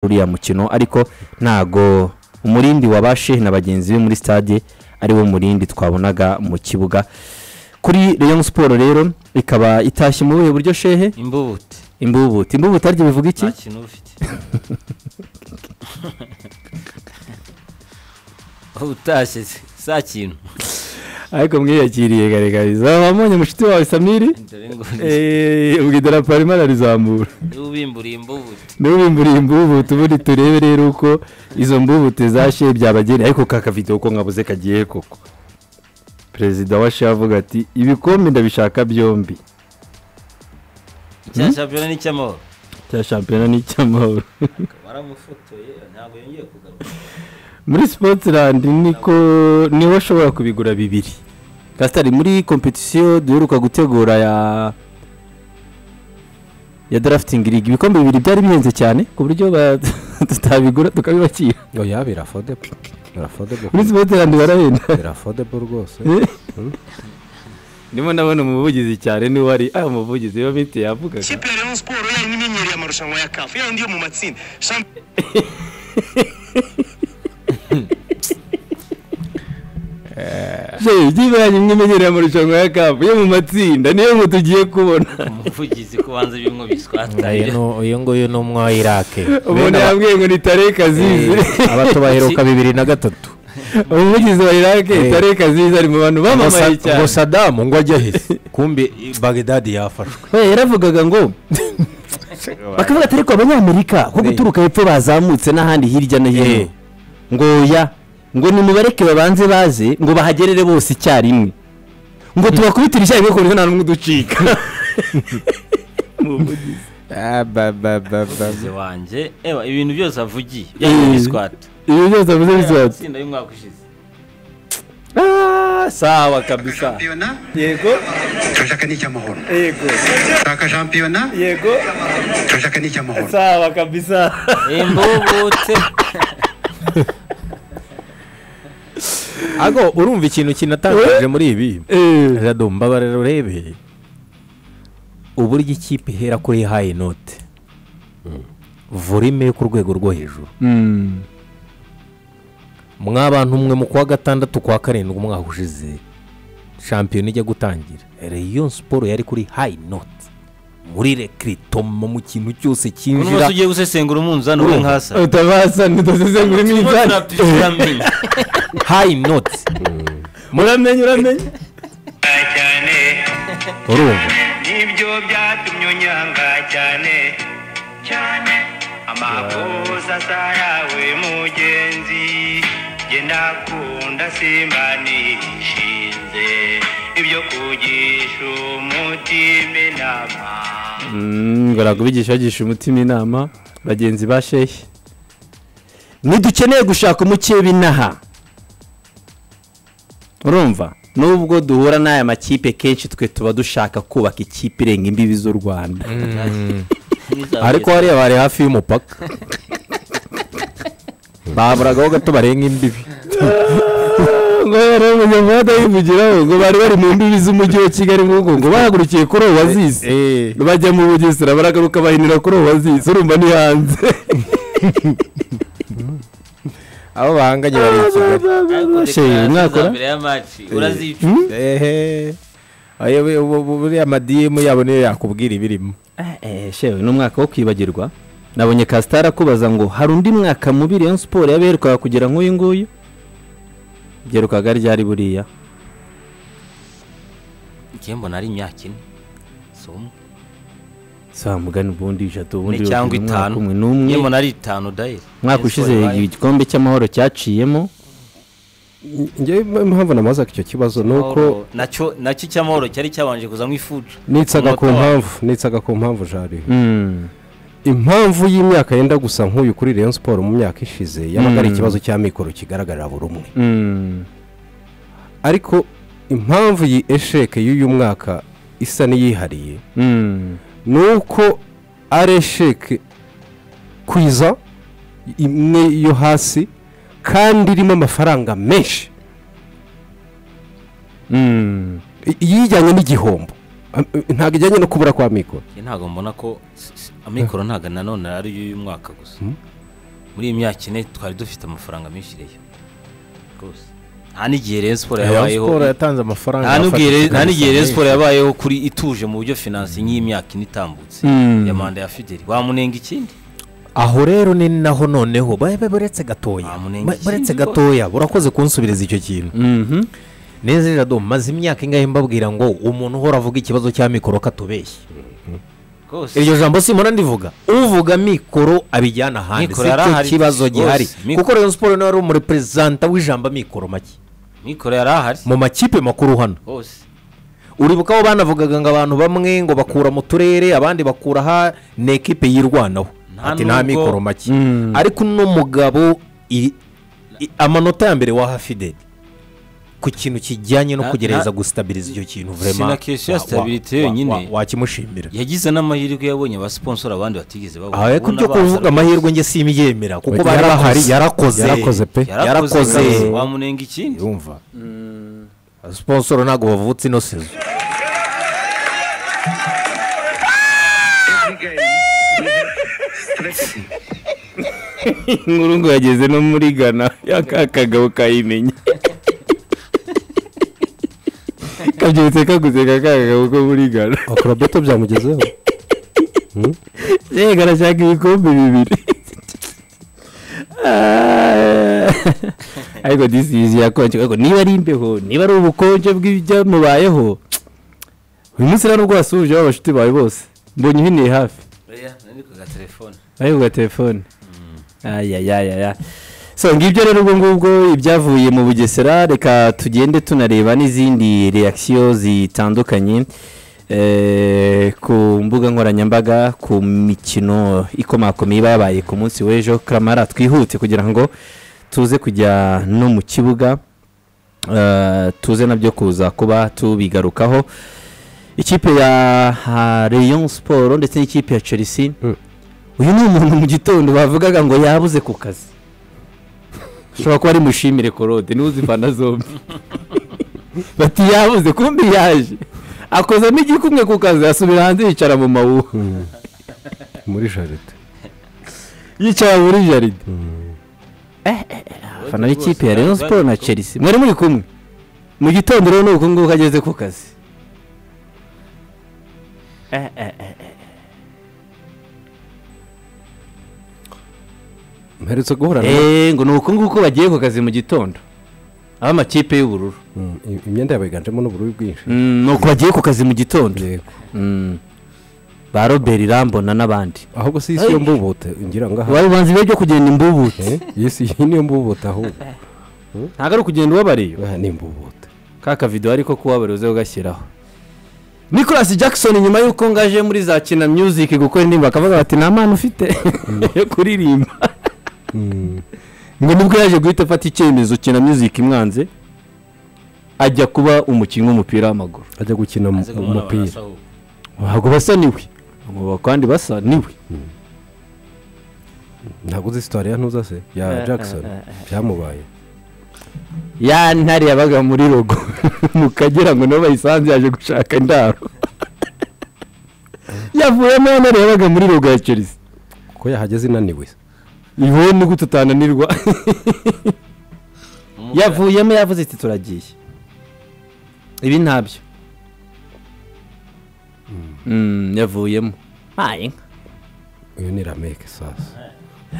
uriya mukino ariko ntago umurindi wabashe na bagenzi be muri stade ari wo murindi twabonaga mu kibuga kuri leon siporo rero ikaba itashye muri ubu buryo shehe imbubuti imbubuti imbubuti arya bivuga iki nta kintu ufite aho utashye se saa kintu ariko mwiyakiriye garagariza wamunye mushuti wawe samiri dore ngo Eh, ubwo idarapo arimo ararizamura niba ubimburiye imbubuti niba ubimburiye imbubutu ubundi turebe rero uko izo mbubute zashe byabageneye ariko ka kavidewo ko nkabuze kagiye koko perezida wa she avuga ati ibikombe ndabishaka byombi icya shampiyona n'icy'amahoro cya shampiyona n'icy'amahoro baramufotoye ntabwo yongeye kugaruka muri sipotirandi niko niwe ashobora kubigura bibiri kasitari muri kompetisiyo duheruka gutegura ya ya darafitingi ligi ibikombe bibiri byari bihenze cyane ku buryo ba- tutabigura tukabibakira oya birafodebo birafodebo muri sipotirandi barahenda birafodebo rwose ndimo ndabona umuvugizi cyane niwe ari ah umuvugizi iyo miti yavugaga ikipe ya leon siporo yari n'inyenyeri amarushanwa ya kafu yandi yo mu matsinda shampiyona jewe by'ibanyi mwimenyereye amarushanwa ya kapu yo mu matsinda niyo ngo tugiye kubona umuvugizi kubanza bimwe Oya, biswataye no- uyu nguyu ni umwayirake umuntu yambwiye ngo ni tare kazizi abato baheruka bibiri na gatatu umuvugizi wa irake Eh. tare kazizi ari mu bantu bamamaye Ngo Sa- cyane ngo sadamu ngo ajye ahise kumbe i- bagdadi yafashwe we yaravugaga ngo bakavuga ati ariko abanyamerika ko guturuka hepfo bazamutse n'ahandi hirya no hino Eh. ngo oya ngo nimubareke babanze baze ngo bahagerere bose icyarimwe ngo tubakubitire icyarimwe ku buryo nta n'umwe uducika umuvugizi wanjye ewa ibintu byose avugiye yari biswata ibi byose avuze bisobanutse itsinda y'umwaka ushize sawa kabisa yego turashaka n'icy'amahoro yego turashaka shampiyona yego turashaka n'icy'amahoro sawa kabisa imbubute ago urumva ikintu kinatangaje muri ibi rado mbabarira urebe uburyo ikipe ihera kuri hayi note volime yo ku rwego rwo hejuru mwa bantu mwe mu kwa gatandatu kwa karindwi umwaka ushize shampiyona ijya gutangira reyo siporo yari kuri hayi note muri rekiritoma mu kintu cyose uyu munsi cyinjira ugiye gusesengura umunzani uri nkasa utabasa ntidasesengura iminzani turamenye hayi note muramenye uramenye cyane urumva nibyo byatumye unyanga cyane cyane amakosa zarawe mugenzi jye ndakunda simba nishinze ibyo kugisha umutima inama ngo ntabwo bigisha bagisha umutima inama bagenzi ba shehe ntidukeneye gushaka umukebe inaha urumva nubwo duhura n'aya makipe kenshi twe tuba dushaka kubaka ikipe irenga imbibi z'u rwanda ariko hariya bari hafi y'umupaka baburagaho gato barenga imbibi ngo rero umunyamahanga yivugiraho ngo bari bari mu mbibi z'umujyi wa kigali nguko ngo bahagurukiye kuri uwo wazize bajya mu bugesera baragaruka bahinira kuri uwo wazize urumva ni hanze abo bahanganye bari i kigali shehe mwakora mbere ya maci urazica ehe Ayo we- ubu- ubu- buriya amadiyemu yabo niyo yakubwira ibirimo Eh, shewe ni umwaka wo kwibagirwa nabonye kasitari akubaza ngo hari undi mwaka mubi Rayon siporo yaberukaga kugira nk'uyu nguyu byerukaga ryari buriya njye mbona ari imyaka ine si umwe saa mugani ubundi eshatu ubundi ine cyangwa ubundi umwaka itanu umwe njye n'umwe mbona ari itanu dayiri umwaka ushize igikombe cy'amahoro cyaciyemo ngewe impamvu namaze icyo kibazo ni uko nacyo nacyo icy'amahoro cyari cyabanje kuzamo ifuja nitsaga ku Umunota wa- mpamvu nitsaga ku mpamvu jari Mm. impamvu y'imyaka yenda gusa nk'uyu kuri Rayon Sport mu myaka ishize yabaga ari ikibazo cy'amikoro kigaragarira buri umwe Mm. ariko impamvu iyi esheke y'uyu mwaka isa n'iyihariye Mm. ni uko ari esheke kwiza imwe yo hasi kandi irimo amafaranga menshi Mm. I- iyijyanye n'igihombo Am- ntabwo ijyanye no kubura kwa mikoro njye ntabwo mbona ko s- s- amikoro ntabwo nanone ari iy'uyu mwaka gusa muri iyi myaka ine twari dufite amafaranga menshi reyo rwose nta n'igihe rero siporo Rayon yabayeho Sports yatanze amafaranga nta n'ubwihe yafatika nta n'igihe rero amafaranga siporo yabayeho kuri ituje mu buryo finanse nk'iyi myaka ine itambutse Mm. ya manda ya fideli wamunenga ikindi aho rero ni naho noneho babe baretse gatoya Ah, munenge Ba- baretse ikindi gatoya burakoze kunsubiriza icyo kintu Mhm. neza jado maze imyaka ingahe mbabwira ngo umuntu uhora avuga ikibazo cya mikoro katubeshye rwose iryo jambo simona ndivuga uvuga mikoro abijyana ahandi si Mikoro yari cyo ahari kibazo rwose, gihari mikoro. kuko rero siporo nawe ari umureperezanta w'ijambo mikoro make mikoro yari ahari mu makipe makuru hano rwose uribuka aho banavugaga ngo abantu bamwe ngo bakura mu turere abandi bakura aha ni ekipe yirwanaho Nta ati nta nubwo- mikoro make Mm. ariko uno mugabo i- i- amanota ya mbere waha fideli ku kintu kijyanye no Na- kugerageza na- gusitabiriza icyo kintu Sina vrema question ya wa- wa- stabilité wa- yonyine. wa- wakimushimira yagize n'amahirwe yabonye abasiponsora abandi batigeze babona aha ariko Ubona ibyo baza kuvuga amahirwe nge simbyemera kuko Yarakoze. bari bahari yarakoze Yarakoze pe. yarakoze yarakoze. wamunenga ikindi yumva sponsoro ntabwo bavutse ino sezo inkuru ngo yageze no muri gana yakakagabo kayimenya kabyutse kaguze kakagabo ko muri gana akorobeto byamugezeho yego arashaka ibikombe bibiri Ah. ariko disizi yakonje ariko niba ari imbeho niba ari ubukonje bw'ibyamubayeho uyu munsi rero ubwo wasubije aba bashuti bawe bose mbonye uhineye hafi Oya, nari ku gatelefone. bari kuga telefone ayayayaya so ngibyo rero ubwo ngubwo ibyavuye mu bugesera reka tugende tunareba n'izindi reakisiyo zitandukanye eh, ku mbuga nkoranyambaga ku mikino ikomakomeye iba yabaye ku munsi w'ejo karamara twihute kugira ngo tuze kujya no mu kibuga eh, tuze nabyo kuza kuba tubigarukaho ikipe ya ah, Rayon Sport ndetse n'ikipe ya Chelsea uyu ni umuntu mu gitondo bavugaga ngo yabuze ku kazi ushobora kuba ari mushimire korode niba uzivana zombi bati yabuze kumbi yaje akozamo igikumwe ku kazi asubira hanze yicara mu mawuha muri jaride yicara muri jaride abafana b'ikipe ya Rayon Sport na Chelsea mwari muri kumwe mu gitondo rero ni uku nguku ageze ku kazi Eh, eh, eh. mperutse guhura na Eh, ngo ni uku nguku bagiye ku kazi mu gitondo ab'amakipe y'ubururu Mm, i- imyenda yabo yiganjemo n'ubururu bwinshi Mm, ni uko bagiye ku kazi mu gitondo yego Mm. ba robert irambona n'abandi ahubwo si isi yo mbubute ngira ngo aha bari banzi be byo kugenda imbubutse Eh, iyi si iyi niyo mbubute ahubwo ntabwo ari ukugenda ubabariye aha ni imbubute ka kavido ariko kuwabara uze ugashyiraho nicolas jackson nyuma y'uko ngaje muri za kina music gukora indirimbo akavuga bati nta mpano ufite yo kuririmba ngo nibwo yaje guhita afata icyemezo kina music imwanze ajya kuba umukinnyi w'umupira w'amaguru ajya gukina mu- Maze kumubona umupira barasa ahubwo. ntabwo basa niwe ngo kandi basa niwe ntabwo uzi sitari ya ntuza se ya jackson byamubaye ya ntare yabaga muri rogo mu kagera ngo niho bayisanze yaje gushaka indaro yavuyemo ya ntare yabaga muri rogo ya chelsea ko yahageze inaniwe iwe ni gute utananirwa Umugore- yavuyemo yavuze ati turagiye ibi ntabyo Mm, yavuyemo uyu ni rameke sasa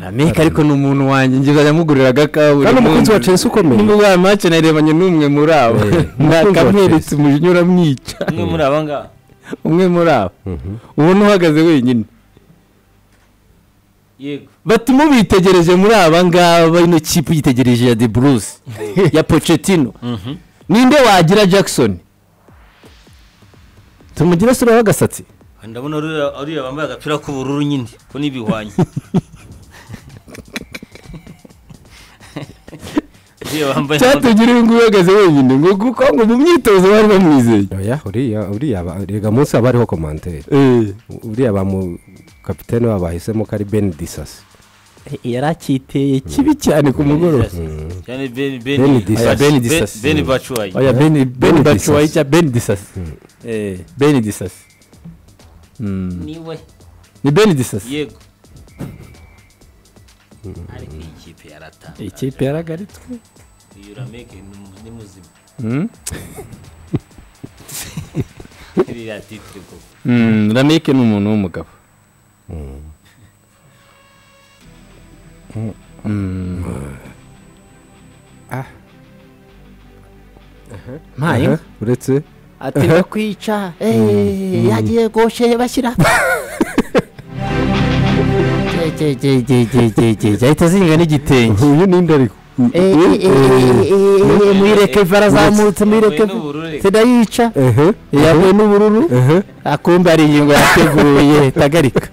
rameka ariko ni umuntu wanjye njye bajya mugurira agakawa kandi umukunzi wa chelsea ukomeye nimba ubwa mace narebanye n'umwe muri abo Eh, nakamweretse umujinya uramwica umwe muri aba ngaba umwe muri abo Mhm. ubona uhagaze wenyine yego bati mubitegereje muri aba ngaba ino kipe uyitegereje ya de bruce ya pocetino ninde wagira jackson tumugira sura y'agasatsi ndabona uriya- uriya wambaye agapira k'ubururu nyine ko n'ibihwanye uriya wambaye cyatugira uyu nguyu uhagaze wenyine ngo kuko ngo mu myitozo bari bamwizeye oya uriya uriya ba- rega munsi haba hariho komanteri uriya bamu kapitene wabo bahisemo ko ari beni disasi yari akiteye kibi cyane ku mugoroba cyane beni Beni beni Disasi. Beni- Beni Disasi. beni bacuwayi oya beni beni Beni bacuwayi Disasi. cya beni disasi Eh, beni disasi Mm. niwe ni beni disasi yego ariko iyi kipe yaratanga ikipe yaragaritswe uyu rameke ni mu- ni muzima Mm. iriya titire bwo Mm, ramike ni umuntu w'umugabo Mm. Ah. mpaye Aha, uretse atera kwica yagiye goshe bashyira ahita azinga n'igitenge uyu ni nde ariko Eh, eh, eh, eh, eh, eh, muyireke vara azamutse muyireke Huye n'ubururu reka. sida yica ehe yahuye n'ubururu ehe akumba hari ingingo yateguye tagarika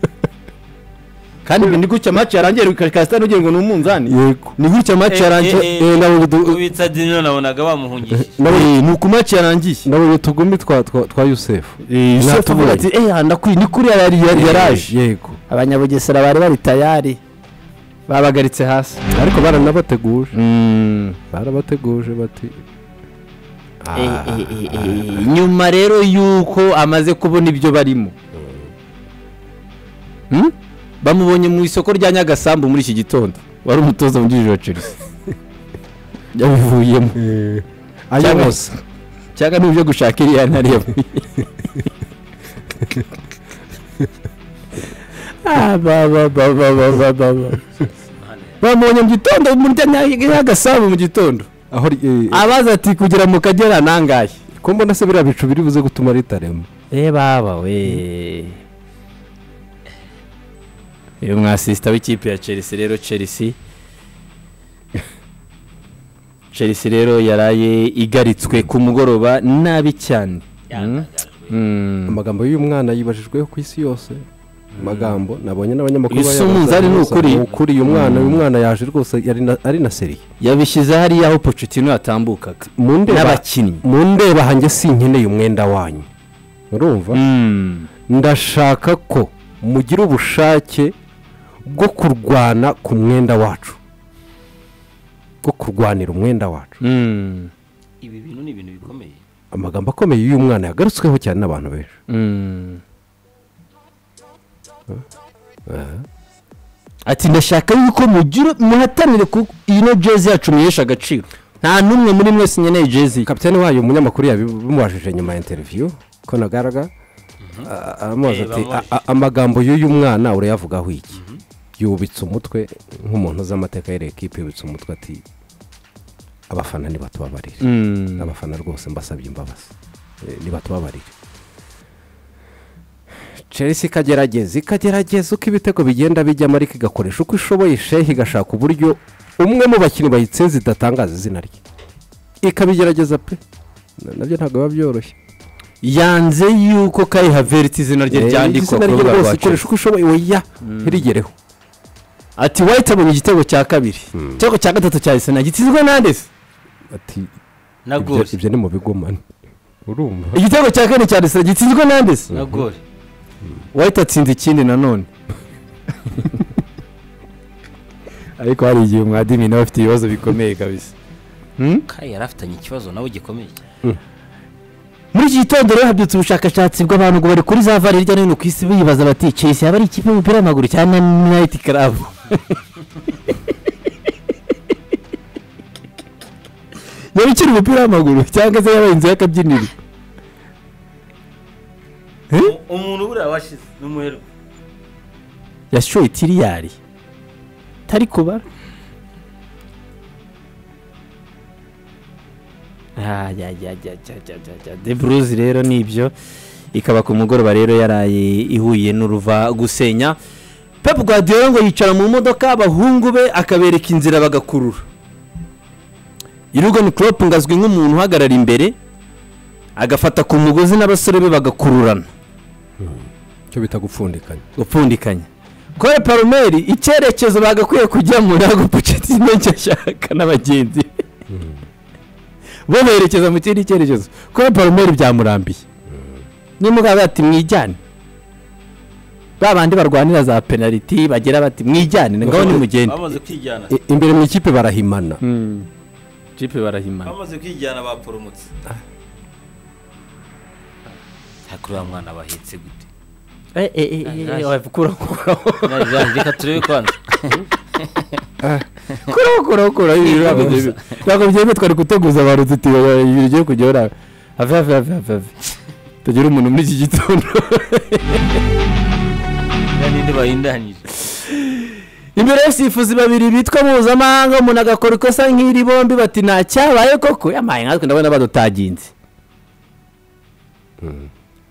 kandi ibyo ni gutya amaci yarangiye rukasita n'ugira ngo ni umunzani yego ni gutya amaci yarangiye Eh, eh, Eh, nabo bidu- ubitsa dino nabonaga bamuhungishije Eh, ni uku maci yarangiye nabonye utugumi twa twa- twa yusefu yusufu avuga ati eya ndakwiye ni kuri yari yari yaraje yego abanyabugesera bari bari tayari babagaritse hasi ariko baranabateguje Mm. barabateguje bati Eh, eh, eh, eh, nyuma rero yuko amaze kubona ibyo barimo Hmm? bamubonye mu isoko rya nyagasambu muri iki gitondo wari umutoza wungirije wa chelsea yabivuyemo cyangwa se cyangwa n'ibyo gushaka iriya ntari yavuye Ah, ba, ba, ba, ba, ba, ba, ba, ba. bamubonye mu gitondo muri rya Nya- nyagasambu mu gitondo aho ri- eh, eh, abaza ati kugera mu kagera nangahe ko mbona se biriya bicu biri buze gutuma ritarema eh baba we uyu mwasisita w'ikipe ya chelsea rero chelsea chelsea rero yaraye igaritswe ku mugoroba nabi cyane Yandagajwe. Mm. amagambo y'uyu mwana yibajijweho ku isi yose magambo nabonye n'abanyamakuru Uyu si bayabaza umunzani ni gusa, ukuri? ni ukuri uyu mwana uyu mwana yaje rwose yari na- ari na seriye yabishyize hariya aho pocetino yatambukaga mu ndeba n'abakinnyi mu ndeba hanjye sinkeneye umwenda wanyu urumva Mm. ndashaka ko mugira ubushake bwo kurwana ku mwenda wacu bwo kurwanira umwenda wacu Mm. ibi bintu ni ibintu bikomeye amagambo akomeye y'uyu mwana yagarutsweho cyane n'abantu benshi Mm. ati ndashaka yuko mugira muhatanire kuko iyi no jezi yacu muyesha agaciro nta n'umwe muri mwese nkeneye jezi kapitani wayo umunyamakuru yabimubajije nyuma ya interiviyu ko nagaraga a- aramubaza Eh, ati bamubajije. "A- a- amagambo y'uyu mwana urayavugaho iki yubitse umutwe nk'umuntu uzi amateka y'iyi ekipi yubitse umutwe ati abafana ntibatubabarire Mm. abafana rwose mbasabye imbabazi Eh, ntibatubabarire chelsea ikagerageza ikagerageza uko ibitego bigenda bijyamo ariko igakoresha uko ishoboye shehe igashaka uburyo umwe mu bakinnyi bayitsinze idatangaza izina rye ikabigerageza pe Na- nabyo ntabwo biba byoroshye yanze yuko kayi haveriti izina rye Eh, ryandikwa izina ku rye rubuga rwose rwa ikoresha chelsea uko ishoboye oya ntirigereho ati wahita abonye igitego cya kabiri igitego cya gatatu cya arsenal gitsinzwe nande se ati na ibyo- gori ibyo ni mu bigomane urumva igitego cya kane cya arsenal gitsinzwe nande se na gori wahita atsinze ikindi nanone ariko hari igihe umwadimi nawe afite ibibazo bikomeye kabisa kari yari afitanye ikibazo nawe gikomeye cyane muri iki gitondo rero habyutse ubushakashatsi bw'abantu ngo bari kuri za vare hirya no hino ku isi bibaza bati chelsea yaba ari ikipe y'umupira w'amaguru cyangwa nayiti karabu yaba ikiri umupira w'amaguru cyangwa se yaba inzu y'akabyiniro umuntu buriya washize ni umuherwe yashoye tiriyari tari kubara Ah, ya, ya, ya, ya, ya, ya, ya. de bruce rero ni ibyo ikaba ku mugoroba rero yaraye ihuye n'uruva gusenya pep guardiola ngo yicara mu modoka abahungu be akabereka inzira bagakurura Jurgen Klopp ngo azwi nk'umuntu uhagarara imbere agafata ku mugozi n'abasore be bagakururana icyo bita gupfundikanya gupfundikanya kore palomeri icyerekezo bagakwiye kujyamo ntabwo pucetino cyashaka n'abagenzi be. bo berekeza mu kindi cyerekezo kore palomeri byamurambiye nimuga bati mwijyane ba bandi barwanira za penaliti bagira bati mwijyane ngaho nimugende bamaze kwijyana I- imbere mu ikipe barahimana jipe barahimana bamaze kwijyana baporomotse hakurura mwana bahetse gute eh eh eh eh, eh, kura kura reka turebe kwanza kuraho kuraho kuraho ibi ntabwo byemewe ntabwo byemewe twari guteguza ba ruzitiro ibi bigiye kujya hariya have have have have have tugira umuntu muri iki gitondo n'indi bahindanyije imbere y'abasifuzi babiri bitwa mpuzamahanga umuntu agakora ikosa nk'iri bombi bati nta cyabaye koko yamaye natwe ndabona badutaginze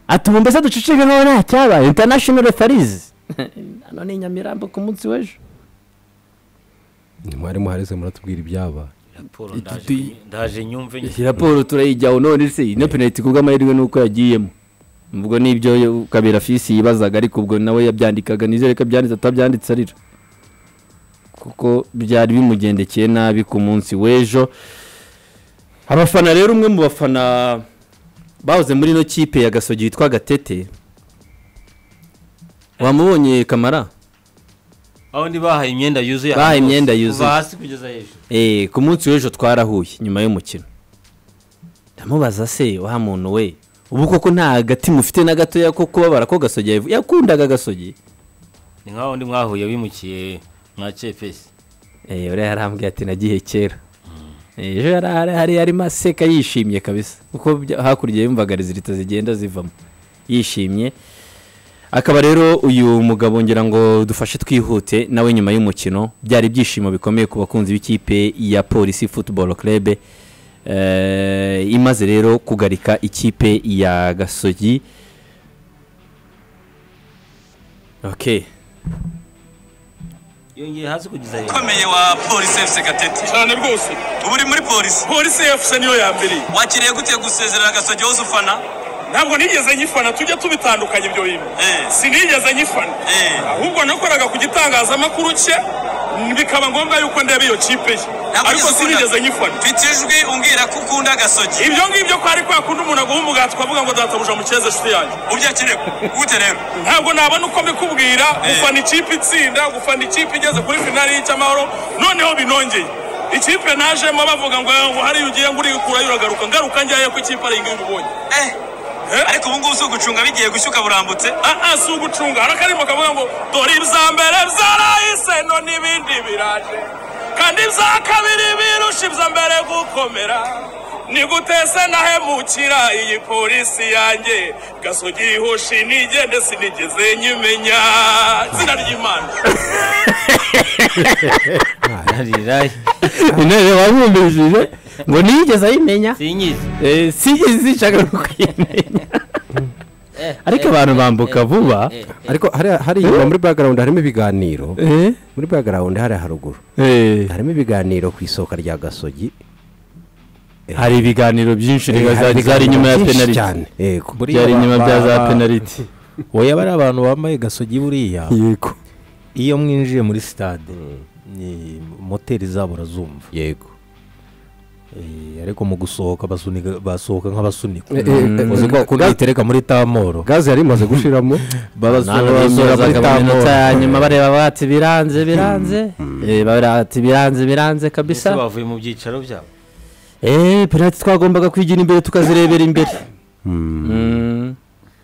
atuma mbese ducicike nk'aho nta cyabaye international refarizi hano ni i nyamirambo ku munsi w'ejo mwarimu harize muratubwira ibyabaye raporo Iki ndaje tuyi- kunyi- ndaje nyumve nyine iyi raporo turayijyaho none se ino penaliti ku bw'amahirwe nuko yagiyemo ubwo nibyo kabera fisi yibazaga ariko ubwo nawe yabyandikaga nizere ko abyanditse atabyanditse arira kuko byari bimugendekeye nabi ku munsi w'ejo abafana rero umwe mu bafana bahoze muri ino kipe ya gasogi witwa gatete wamubonye kamara aho ndi bahaye imyenda yuzuye Bahaye ahantu hose. imyenda Kuva yuzuye. hasi kugeza hejuru Eh, ku munsi w'ejo twarahuye nyuma y'umukino ndamubaza se wa muntu we ubu koko nta agati mufite na gatoya ko kubabara ko gasogi yavu- yakundaga gasogi ni nk'aho ndi mwahuye wimukiye mwa kepesi Eh, uriya yarambwiye ati nagiye kera Eh, ejo yari ahari- hari yarimo aseka yishimye kabisa kuko bya- hakurya yumvaga rezilita zigenda zivamo yishimye akaba rero uyu mugabo ngira ngo dufashe twihute nawe nyuma y'umukino byari ibyishimo bikomeye ku bakunzi b'ikipe ya polisi football club eh, imaze rero kugarika ikipe ya gasogi okay yongeye hasi kugeza hejuru ukomeye wa polisi efuse gatete cyane rwose uba uri muri polisi polisi efuse niyo ya mbere wakiriye gute gusezerera agasojya wose ufana ntabwo nigeze nyifana tujya tubitandukanya ibyo bintu Eh. sinigeze nyifana Eh. ahubwo nakoraga ku gitangazamakuru cye bikaba ngombwa yuko ndeba iyo kipe ye Ntabwo ariko ugeze ukunda- sinigeze nyifana mfite ijwi umbwira ko ukunda agasojya ibyo ngibyo ko ari kwa kundi umuntu aguha umugati ukavuga ngo databuja mukeze inshuti yanjye ubyo akeneye gute rero ntabwo nabona uko mbikubwira gufana ikipe itsinda gufana ikipe igeze kuri finali y'icyamahoro noneho binongeye ikipe najemo bavuga ngo ngo hariya ugiye ngo urikura uragaruka ngaruka njyaye ko ikipe ari ingimbi ubonye Eh, ariko ubu ngubu si ugucunga bigiye gushyuka burambutse aha si ugucunga hari akarimo kavuga ngo dore ibya mbere byarahise no n'ibindi biraje kandi ibya kabiri birusha ibya mbere gukomera ni gutese nahemukira iyi polisi yanjye gasogi yihoshi nigende sinigeze nyimenya izina ry'imana ararira intebe wabumbishije ngo niyigeze ayimenya sinyizi Eh, sinigeze zishaka no kuyimenya ariko abantu bambuka vuba ariko hariya hariya inyuma muri bagarawundi harimo ibiganiro Eh, muri bagarawundi hariya haruguru eh, harimo ibiganiro ku isohoka rya gasogi hari ibiganiro byinshi reka Eh, zari hari zari ibiganiro inyuma ya byinshi penaliti cyane. Yego. byari inyuma bya za penaliti wowe aba ari abantu bambaye gasogi buriya yego iyo mwinjiye muri sitade ni moteri zabo urazumva yego Eh, ariko mu gusohoka basunika- basohoka nk'abasunika Eh, eh, eh, uzi ko bakunda ga- bitereka muri tamoro gaze yari imaze gushiramo basohora muri iminota ya tamoro nyuma bareba bati biranze biranze Eh, bati biranze biranze kabisa ese bavuye mu byicaro byabo Eh, penaliti twagombaga kwigira imbere tukazirebera imbere Mm.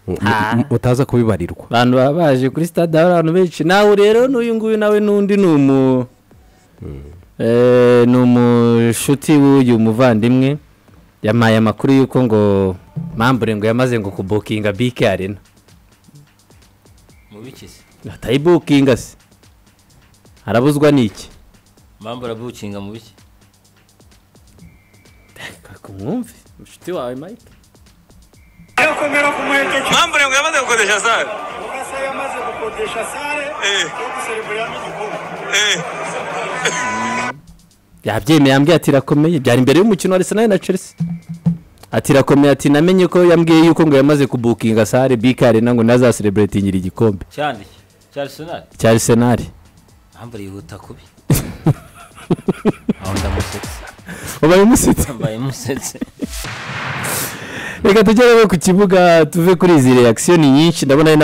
mu- mutaza kubibarirwa abantu baba baje kuri stade hari abantu benshi nawe rero n'uyu nguyu nawe n'undi ni umu Eh, ni umushuti w'uyu muvandimwe yamaye amakuru y'uko ngo mambure ngo yamaze ngo kubukinga bike arena mu bikizi atayibukinga se arabuzwa n'iki mpamvu urabukinga mu biki kumwumve mushuti wawe mike yakomera ku muheto mpamvu ngo yamaze gukodesha sare kasa yamaze gukodesha sare Eh. yo gusereburiramo igikombe Eh, yabyemeye yambwiye ati irakomeye byari imbere y'umukino wa arsenal na chelsea ati irakomeye ati namenye ko yambwiye yuko ngo yamaze kubukinga sare bike arena ngo ntazasereburetingira igikombe cyandi cya arisenali cya arsenal mpamvu yihuta kubi aho ndamusetse ubaye umusitsi mbaye musetse reka tujye rero ku kibuga tuve kuri izi reakisiyo ni nyinshi ndabona ari na